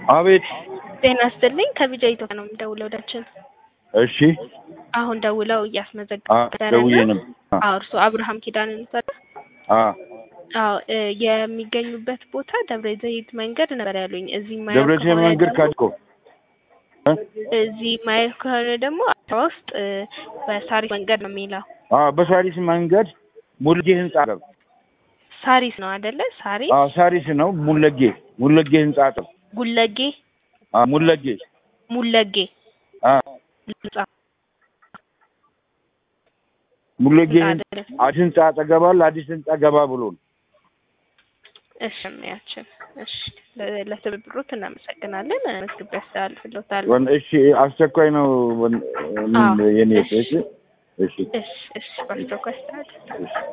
አቤት። ጤና ይስጥልኝ ከቢጃ ኢትዮጵያ ነው የምደውለው ወዳችን እሺ። አሁን ደውለው እያስመዘገቡ አ ነበረ ደውዬ እና ነበር። አ አዎ እርሱ አብርሃም ኪዳን ነበር አ አዎ እ የሚገኙበት ቦታ ደብረ ዘይት መንገድ ነበር ያሉኝ እዚህ ማየው ደብረ ዘይት ከሆነ መንገድ ደግሞ ካድኮ እ እዚህ ማየው ከሆነ ደግሞ አዲስ ውስጥ እ በሳሪስ መንገድ ነው የሚለው አ በሳሪስ መንገድ ሙልጌ ህንጻ አጠገብ። ሳሪስ ነው አይደለ ሳሪስ አ ሳሪስ ነው ሙለጌ ሙለጌ ህንጻ አጠገብ። ጉለጌ አ ሙለጌ ሙለጌ አ ህንጻ ሙለጌ ህንጻ ህንጻ አይደለም አዲስ ህንጻ አጠገብ አለ። አዲስ ህንጻ ገባ ብሎ ነው። እሺ ያችን እሺ ለ- ለትብብሮት እናመሰግናለን መዝግቤ ያስተላልፍልዎታል ወን- እሺ አስቸኳይ ነው ወን- አዎ፣ የኔ እሺ። እሺ እሺ እሺ እሺ በአስቸኳይ አስተላልፍ እሺ